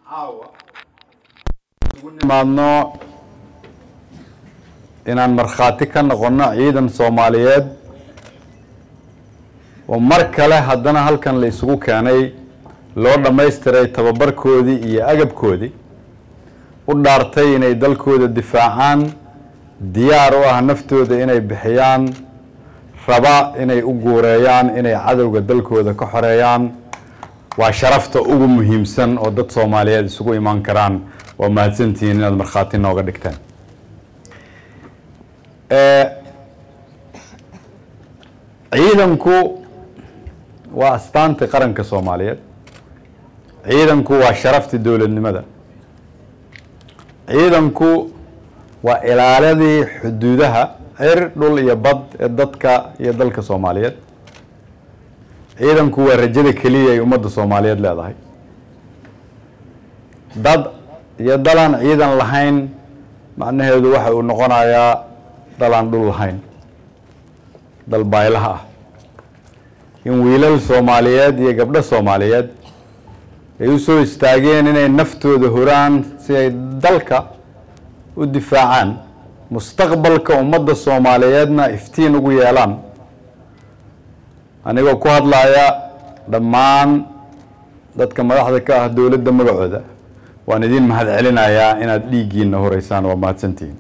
caawa ugu nimaadno inaan markhaati ka noqono ciidan soomaaliyeed oo mar kale haddana halkan la isugu keenay loo dhammaystiray tababarkoodii iyo agabkoodii u dhaartay inay dalkooda difaacaan diyaar u ah naftooda inay bixiyaan raba inay u guureeyaan inay cadowga dalkooda ka xoreeyaan waa sharafta ugu muhiimsan oo dad soomaaliyeed isugu imaan karaan waa mahadsantihiin inaad markhaati nooga dhigtaan ciidanku waa astaantii qaranka soomaaliyeed ciidanku waa sharaftii dowladnimada ciidanku waa ilaaladii xuduudaha cir dhul iyo bad ee dadka iyo dalka soomaaliyeed ciidanku waa rajada keliya ay ummadda soomaaliyeed leedahay dad iyo dalaan ciidan lahayn macnaheedu waxa uu noqonayaa dalaan dhul lahayn dal baylaha ah in wiilal soomaaliyeed iyo gabdho soomaaliyeed ay u soo istaageen inay naftooda horaan si ay dalka u difaacaan mustaqbalka ummadda soomaaliyeedna iftiin ugu yeelaan anigoo ku hadlaya dhammaan dadka madaxda ka ah dowladda magacooda waan idin mahad celinayaa inaad dhiiggiina horeysaan waa mahadsantihiin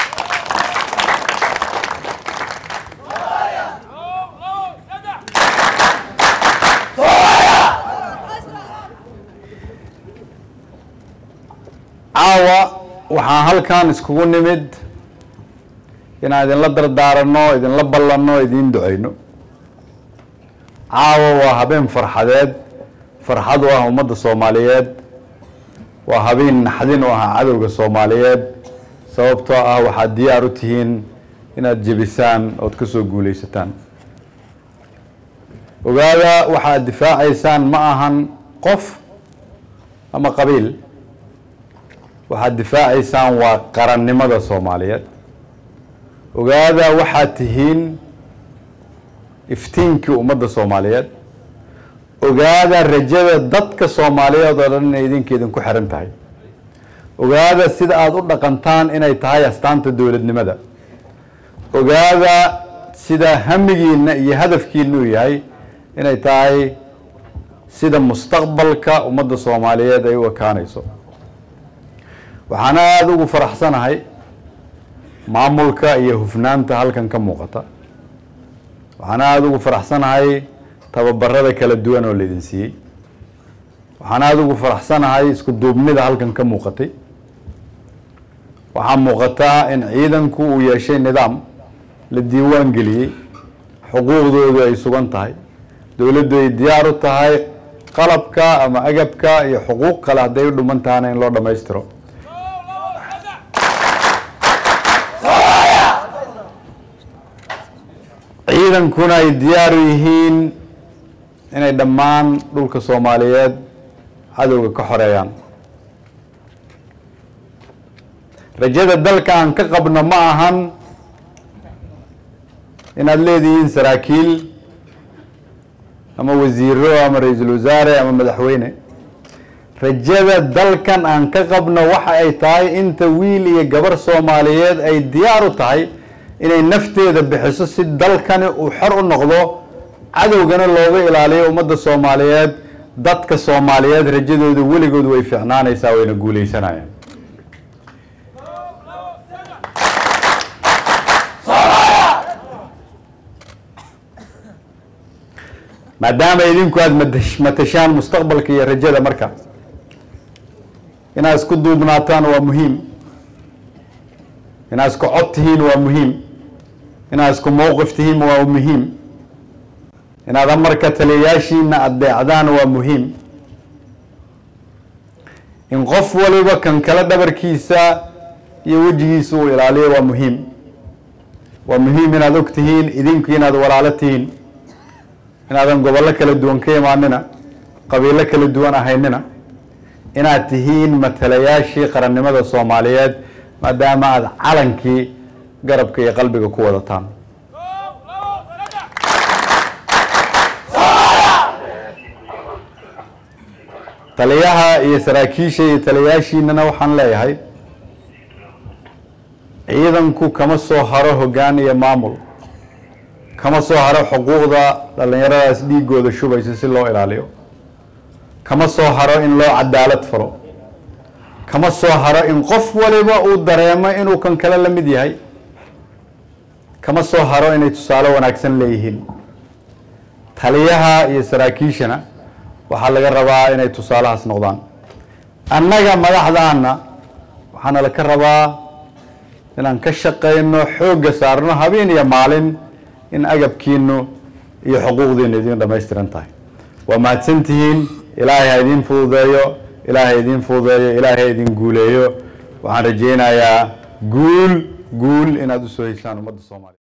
caawa waxaan halkan iskugu nimid inaan idinla dardaaranno idinla ballanno idiin duceyno caawa waa habeen farxadeed farxad u ah ummadda soomaaliyeed waa habeen naxdin u ah cadowga soomaaliyeed sababtoo ah waxaad diyaar u tihiin inaad jebisaan ood ka soo guuleysataan ogaada waxaad difaacaysaan ma ahan qof ama qabiil waxaad difaacaysaan waa qarannimada soomaaliyeed ogaada waxaad tihiin iftiinkii ummadda soomaaliyeed ogaada rajada dadka soomaaliyeed oo dhan inay idinka idinku xiran tahay ogaada sida aada u dhaqantaan inay tahay astaanta dowladnimada ogaada sida hamigiina iyo hadafkiina uu yahay inay tahay sida mustaqbalka ummadda soomaaliyeed ay u ekaanayso waxaan aada ugu faraxsanahay maamulka iyo hufnaanta halkan ka muuqata waxaan aada ugu faraxsanahay tababarada kala duwan oo laydin siiyey waxaan aada ugu faraxsanahay isku duubnida halkan ka muuqatay waxaa muuqataa in ciidanku uu yeeshay nidaam la diiwaan geliyey xuquuqdoodu ay sugan tahay dowladdu ay diyaar u tahay qalabka ama agabka iyo xuquuq kale hadday u dhuman tahana in loo dhammaystiro ciidankuna ay diyaar u yihiin inay dhammaan dhulka soomaaliyeed cadowga ka xoreeyaan rajada dalka aan ka qabno ma ahan inaad leedihiin saraakiil ama wasiiro ama ra-iisul wasaare ama madaxweyne rajada dalkan aan ka qabno waxa ay tahay inta wiil iyo gabar soomaaliyeed ay diyaar u tahay inay nafteeda bixiso si dalkani uu xor u noqdo cadowgana looga ilaaliyo ummadda soomaaliyeed dadka soomaaliyeed rajadooda weligood way fiicnaanaysaa wayna guuleysanayaan maadaama idinku aada matash matashaan mustaqbalka iyo rajada marka inaad isku duubnaataan waa muhiim inaad isku cod tihiin waa muhiim inaad isku mowqif tihiin waa muhiim inaad amarka taliyayaashiina adeecdaan waa muhiim in qof waliba kan kale dhabarkiisa iyo wejigiisa uu ilaaliyo waa muhiim waa muhiim inaad og tihiin idinku inaad walaalo tihiin inaadan gobollo kala duwan ka imaanina qabiilo kala duwan ahaynina inaad tihiin matalayaashii qarannimada soomaaliyeed maadaama aada calankii garabka iyo qalbiga ku wadataan taliyaha iyo saraakiisha iyo taliyayaashiinana waxaan leeyahay ciidanku kama soo haro hoggaan iyo maamul kama soo haro xuquuqda dhallinyaradaas dhiigooda shubaysa si loo ilaaliyo kama soo haro in loo cadaalad falo kama soo haro in qof waliba uu dareemo inuu kan kale la mid yahay kama soo haro inay tusaale wanaagsan leeyihiin taliyaha iyo saraakiishana waxaa laga rabaa inay tusaalahaas noqdaan annaga madaxdaana waxaana laka rabaa inaan ka shaqayno xoogga saarno habeen iyo maalin in agabkiinu iyo xuquuqdiinu idiin dhammaystiran tahay waa mahadsantihiin ilaahay ha idiin fududeeyo ilaahay ha idiin fududeeyo ilaahay ha idiin guuleeyo waxaan rajaynayaa guul guul inaad usoo heshaan ummadda soomaaliya